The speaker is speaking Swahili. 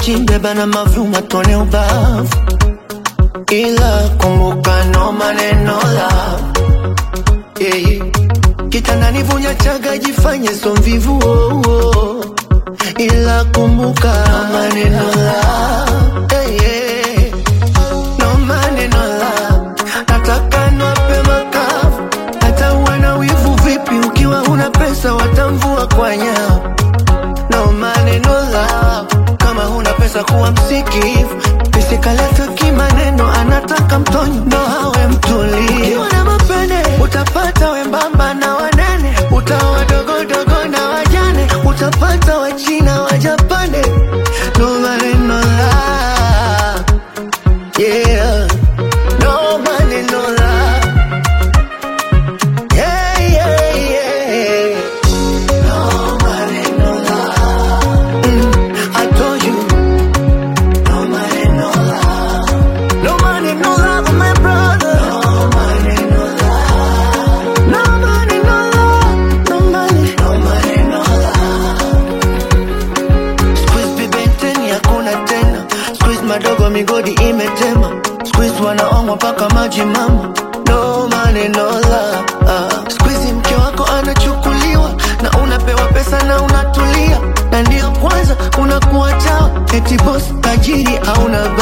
chimbe bana mavuma tone ubavu, ila kumbuka no maneno love yeah. Kitandani vunya chaga jifanye so mvivu oh, oh. Ila kumbuka no maneno love yeah, yeah. No maneno love nataka nwape makavu hata uwe na wivu vipi ukiwa huna pesa watamvua kwa nyavu no maneno love kama huna pesa kuwa msikivu pisikaleta kimaneno anataka mtonyo ndo hawe mtulivu ukiwa na mapene utapata wembamba na wanene utawa dogodogo na wajane utapata wachina wajapane no maneno love yeah no maneno love yeah yeah yeah no maneno love mm, I told you no maneno love no maneno love my brother no maneno love no maneno love no money no maneno love Squeeze bibenteni hakuna tena Squeeze madogo migodi imetema Squeeze wanaomwa mpaka maji mama No maneno la ah. Squeeze mke wako anachukuliwa Na unapewa pesa na unatulia Na ndio kwanza unakuwa chawa Eti boss tajiri hauna